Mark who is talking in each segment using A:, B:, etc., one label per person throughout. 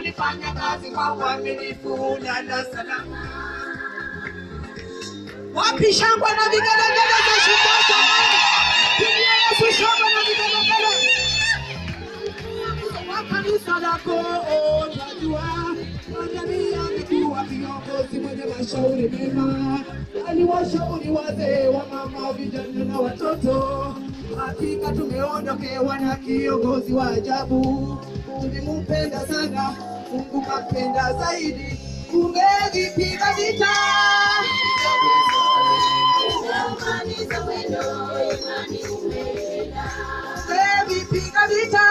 A: ulifanya kazi kwa uaminifu lala salama. Wapi shangwe na vigelegele za shindano? Pigia Yesu shangwe na vigelegele. Wa kanisa lako utajua, majamii amekuwa viongozi mwenye mashauri mema, aliwashauri wazee wa mama, vijana na watoto. Hakika tumeondokewa na kiongozi wa ajabu, ulimpenda sana, Mungu kampenda zaidi, ungevipiga vita ungevipiga vita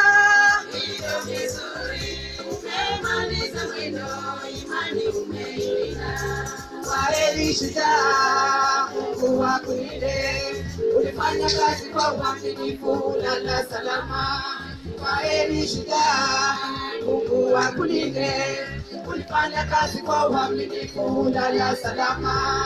A: Kwaheri shujaa, Mungu akulinde. Ulifanya kazi kwa uaminifu, lala salama. Kwaheri shujaa, Mungu akulinde. Ulifanya kazi kwa uaminifu, lala salama.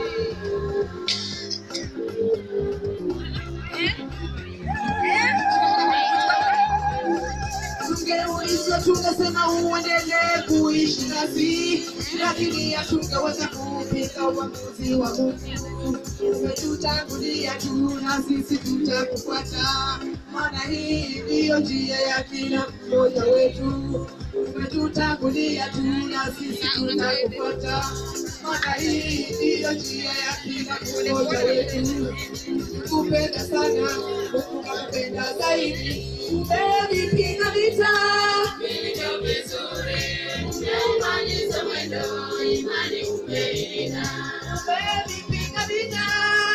A: Tungeulizwa tungesema uendelee kuishi nasi, lakini hatungeweza kupika uamuzi wa Mungu. Umetutangulia tu na sisi tutakufuata, maana hii ndiyo njia ya kila mmoja wetu. Umetutangulia tu na sisi tutakufuata, maana hii ndiyo njia ya kila mmoja wetu. Kupenda sana, Mungu kakupenda zaidi, umevipiga vita umevipiga vita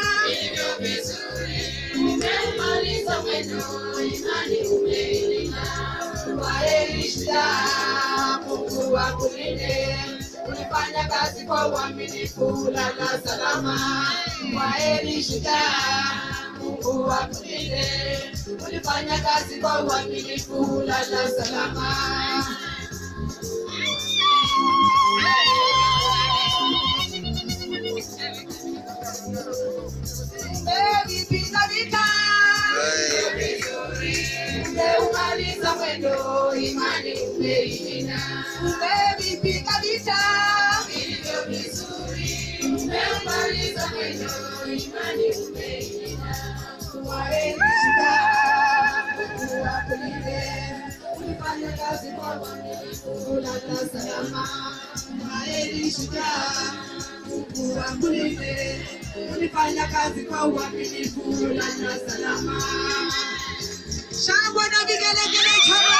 A: Kwaheri shujaa, Mungu akulinde. Ulifanya kazi kwa uaminifu, lala salama. Kwaheri shujaa, Mungu akulinde. Ulifanya kazi kwa uaminifu, lala salama. Umevipiga vita umeumaliza mwendo, imani umeilinda. Umevipiga vita vilivyo vizuri, umeumaliza mwendo, imani umeilinda. Kwaheri shujaa, Mungu akulinde. Ulifanya kazi kwa uaminifu, lala salama. Kwaheri shujaa, Mungu akulinde. Ulifanya kazi kwa uaminifu, lala salama. Shangwe na vigelegele chama